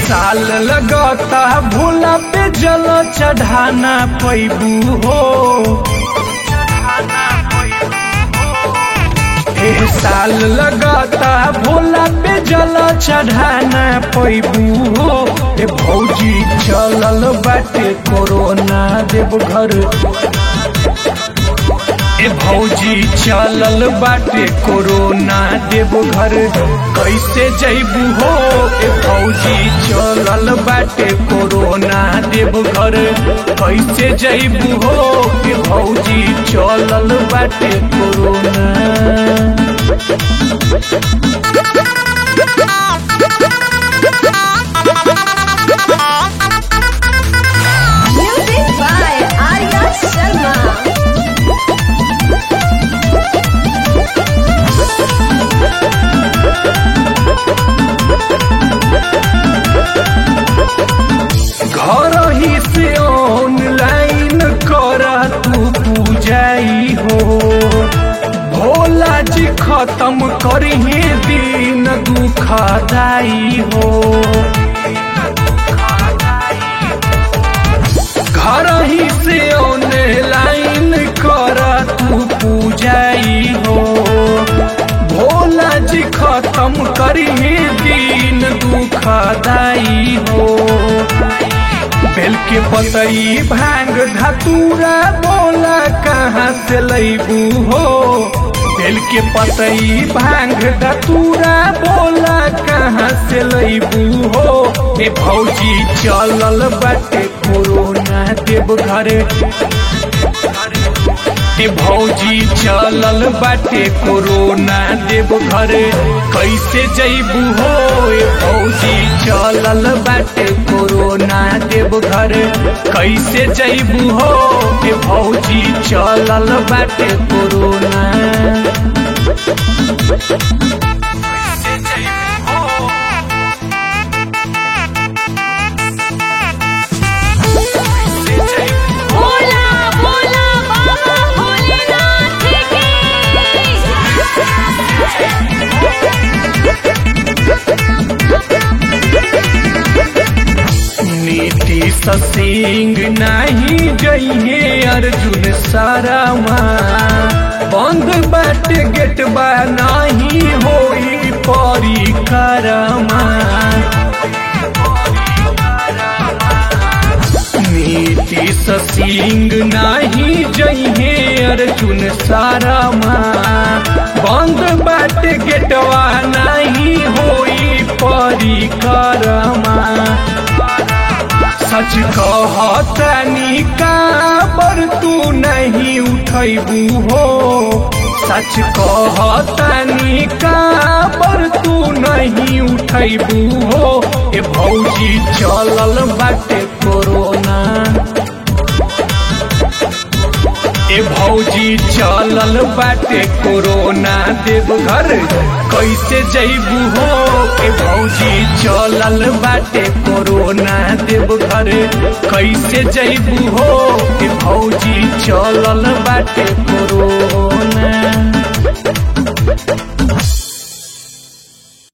साल लगता भोला पे जल चढ़ाना पैबू हो एह साल लगता भोला पे जल चढ़ाना पैबू हो ए भौजी चलल बाटे कोरोना देवघर ए भौजी चलल बाटे कोरोना देवघर कैसे जैबू हो ए भौजी चलल बाटे कोरोना देवघर कैसे जैबू हो ए भौजी चलल बाटे corona Music by Arya Sharma. घर ही से ऑनलाइन कर तू पूजाई हो भोला जी खत्म करिहे दिन दुखदाई हो घर ही से ऑनलाइन कर तू पूजाई हो भोला जी खत्म करिहे दिन दुखदाई हो बेल के पतई भांग धतूरा बोला कहाँ से लैबू हो बेल के पतई भांग धतूरा बोला कहाँ से लैबू हो ए भौजी चलल बाटे कोरोना देवघर ए भौजी चलल बाटे कोरोना देवघर कैसे जैबू हो ए भौजी चलल बाटे कोरोना देवघर कैसे जैबू हो ए भौजी चलल बाटे कोरोना कैसे जैबू हो कैसे जैबू भोला भोला बाबा भोलेनाथ नीतीश सिंह नहीं जइहे अर्जुन सारामा बंद बाट गेट बा नहीं होई परिक्रमा नीतीश सिंह नहीं जइहे अर्जुन सारामा बंद बाट गेटवा नहीं होई परिक्रमा सच कहतनी का पर तू नहीं उठैबू हो सच कहतनी का पर तू नहीं उठैबू हो ए भौजी चलल बाटे कोरोना ए भौजी चलल बाटे कोरोना देवघर कैसे जैबू हो ए भौजी चलल बाटे कोरोना देवघर कैसे जैबू हो ए भौजी चलल बाटे कोरोना